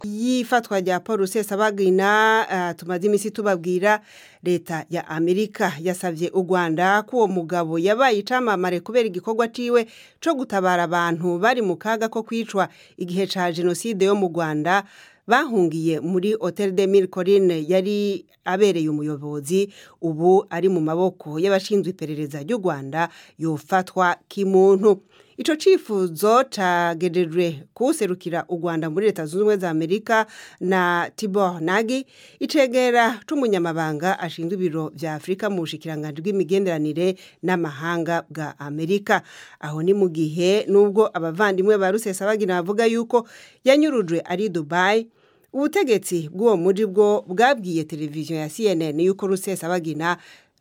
y'ifatwa rya paul rusesabagina uh, tumaze iminsi tubabwira leta ya amerika yasabye u rwanda ko uwo mugabo yabaye icamamare kubera igikorwa ciwe co gutabara abantu bari mu kaga ko kwicwa igihe ca jenoside yo mu rwanda bahungiye muri hotel de mille corine yari abereye umuyobozi ubu ari mu maboko y'abashinzwe iperereza ry'u rwanda yofatwa kimuntu ico cifuzo cagejejwe kuwuserukira u rwanda muri leta zunze ubumwe za amerika na tibor nagi icegera c'umunyamabanga ashinzwe ibiro vya afurika mu bushikiranganji bw'imigenderanire n'amahanga bwa amerika aho ni mu gihe n'ubwo abavandimwe ba rusesabagina bavuga yuko yanyurujwe ari dubai ubutegetsi bw'uwo muji bwo bwabwiye televiziyo ya cnn yuko rusesabagina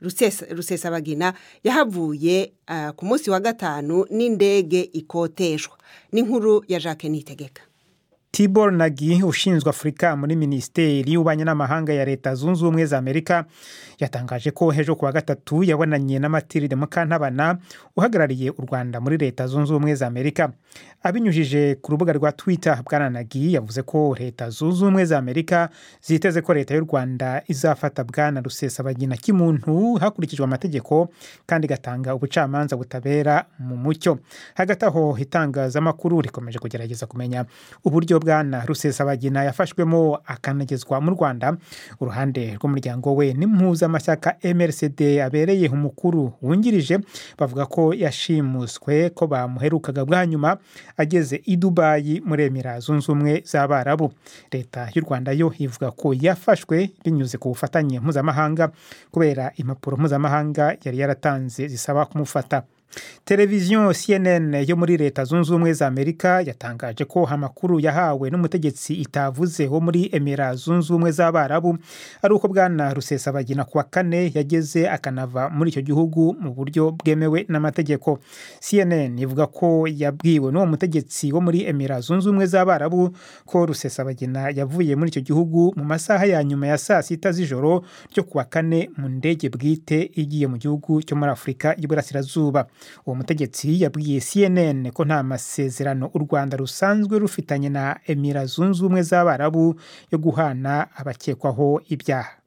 rusesabagina yahavuye uh, ku munsi wa gatanu n'indege ikoteshwa n'inkuru ya jacques nitegeka tibor nagi ushinzwe afurika muri minisiteri y'ububanyi n'amahanga ya leta zunze ubumwe za amerika yatangaje ko hejo kuwa gatatu yabonanye na matilde mukantabana uhagarariye u rwanda muri leta zunze ubumwe za amerika abinyujije ku rubuga rwa twitter bwana nagi yavuze ko leta zunze ubumwe za amerika ziteze ko leta y'u rwanda izafata bwana rusesabagina kimuntu hakurikijwe amategeko kandi igatanga ubucamanza butabera mu mucyo hagati aho itangazamakuru rikomeje kugerageza kumenya uburyo bwana rusesabagina yafashwemo akanagezwa mu rwanda uruhande rw'umuryango we n'impuzamashyaka mrcd abereye umukuru wungirije bavuga ko yashimuswe ko bamuherukaga bwa nyuma ageze i dubayi muri emira zunze ubumwe z'abarabu leta y'u rwanda yo ivuga ko yafashwe binyuze ku bufatanye mpuzamahanga kubera impapuro mpuzamahanga yari yaratanze zisaba kumufata televiziyo cnn yo muri leta zunze ubumwe za amerika yatangaje ko amakuru yahawe n'umutegetsi itavuze wo muri emira zunze ubumwe z'abarabu ari uko bwana rusesabagina kuwa kane yageze akanava muri icyo gihugu mu buryo bwemewe n'amategeko cnn ivuga ko yabwiwe n'uwo mutegetsi wo muri emira zunze ubumwe z'abarabu ko rusesabagina yavuye muri icyo gihugu mu masaha ya nyuma ya saa sita z'ijoro ryo kuwa kane mu ndege bwite igiye mu gihugu cyo muri afurika y'iburasirazuba uwo mutegetsi yabwiye cnn ko nta masezerano u rwanda rusanzwe rufitanye na emira zunze ubumwe z'abarabu yo guhana abakekwaho ibyaha